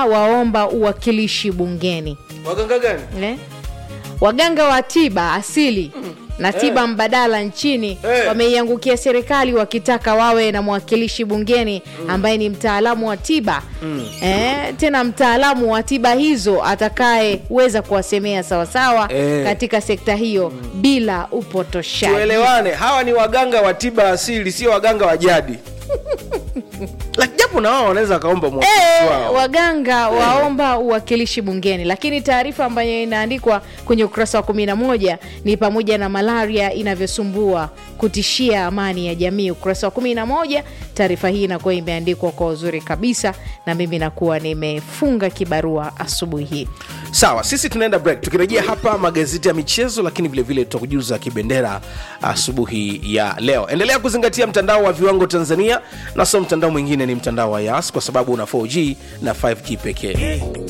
waganga waomba uwakilishi bungeni waganga gani eh? waganga wa tiba asili na tiba mbadala nchini Eh. wameiangukia serikali wakitaka wawe na mwakilishi bungeni ambaye ni mtaalamu wa tiba eh, tena mtaalamu wa tiba hizo atakayeweza kuwasemea sawasawa Eh. katika sekta hiyo bila upotoshaji tuelewane hawa ni waganga wa tiba asili sio waganga wa jadi Like, japo na wao wanaweza wakaomba mwakilishi Eh, wao waganga waomba uwakilishi bungeni lakini taarifa ambayo inaandikwa kwenye ukurasa wa 11 ni pamoja na malaria inavyosumbua kutishia amani ya jamii ukurasa wa 11 taarifa hii inakuwa imeandikwa kwa uzuri kabisa na mimi nakuwa nimefunga kibarua asubuhi hii sawa sisi tunaenda break tukirejea hapa magazeti ya michezo lakini vilevile tutakujuza kibendera asubuhi ya leo endelea kuzingatia mtandao wa viwango tanzania na sio mtandao mwingine ni mtandao wa yas kwa sababu una 4g na 5g pekee